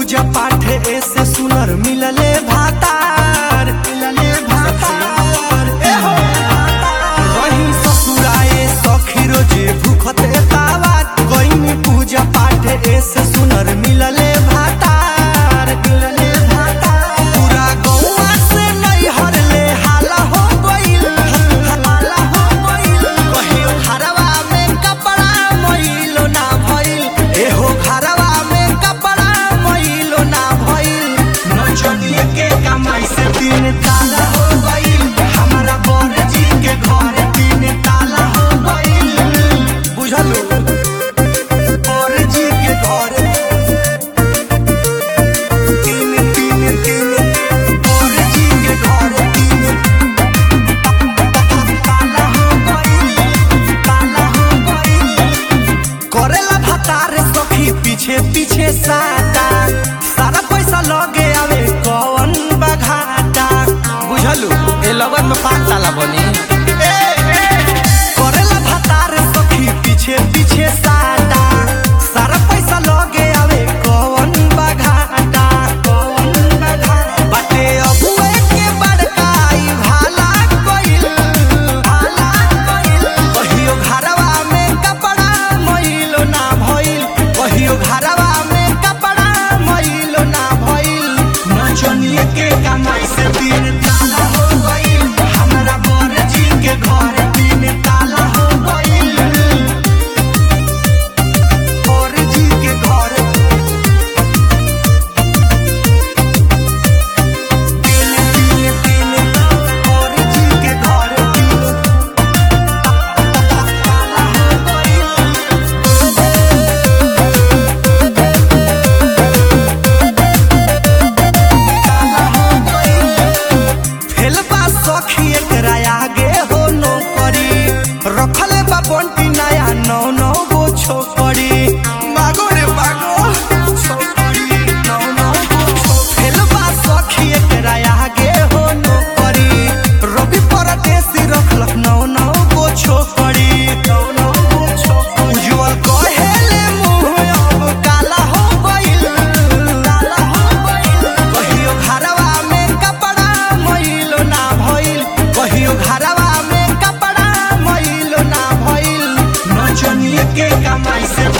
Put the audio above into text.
पूजा पाठ ऐसे सुनर मिलले भातार मिलले भातार ए हो रही ससुराए सखी रोजे भूखते तावा गईनी पूजा पाठ ऐसे सुनर मिलले भातार मिलले भातार पूरा गौवा से नैहर ले हाला हो गइल हाला हो गइल कहियो घरवा में कपड़ा मइलो ना भइल एहो घरवा में कपड़ा मइलो ना भइल नचनिए के कमाई से तीन ताला हो गइल हमारा बर जी के घर तीन ताला हो गइल बुझलो बर जी के घर तीन तीन तीन बर जी के घर तीन ताला हो गइल ताला हो गइल करेला भतार सखी पीछे पीछे साटा सारा पैसा लगे आवे कौन बघाटा बुझलू ए लगन में पाँच ताला बनी करेला भतार सखी पीछे पीछे साटा सारा पैसा लगे आवे कौन बघाटा कौन बघाटा बाटे अबुए के बड़काई भाला कइल भाला कइल कहियो घरवा में कपड़ा मइलो ना भइल कहियो घरवा में कपड़ा मइलो ना भइल नचनिए के कमाई से तीन ताला हो गइल हमरा बर जी के घर तीन ताला हो गइल बर जी के घर तीन तीन तीन बर जी के घर तीन ताला हो गइल फेलबा सखी एकरा आगे हो नौकरी रखले बा बंटी नया नौ नौ गो छोकरी मागो रे मागो छोकरी नौ नौ गो छो- फेलबा सखी एकरा आगे हो नौकरी रवि परदेसी रखलक नौ नौ गो छोकरी नौ नौ गो छोकरी उज्जवल कहेले मुँह अब काला हो गइल काला हो गइल कहियो घरवा में कपड़ा मइलो ना भइल कहियो घरवा में कपड़ा मइलो ना भइल नचनिए के कमाई से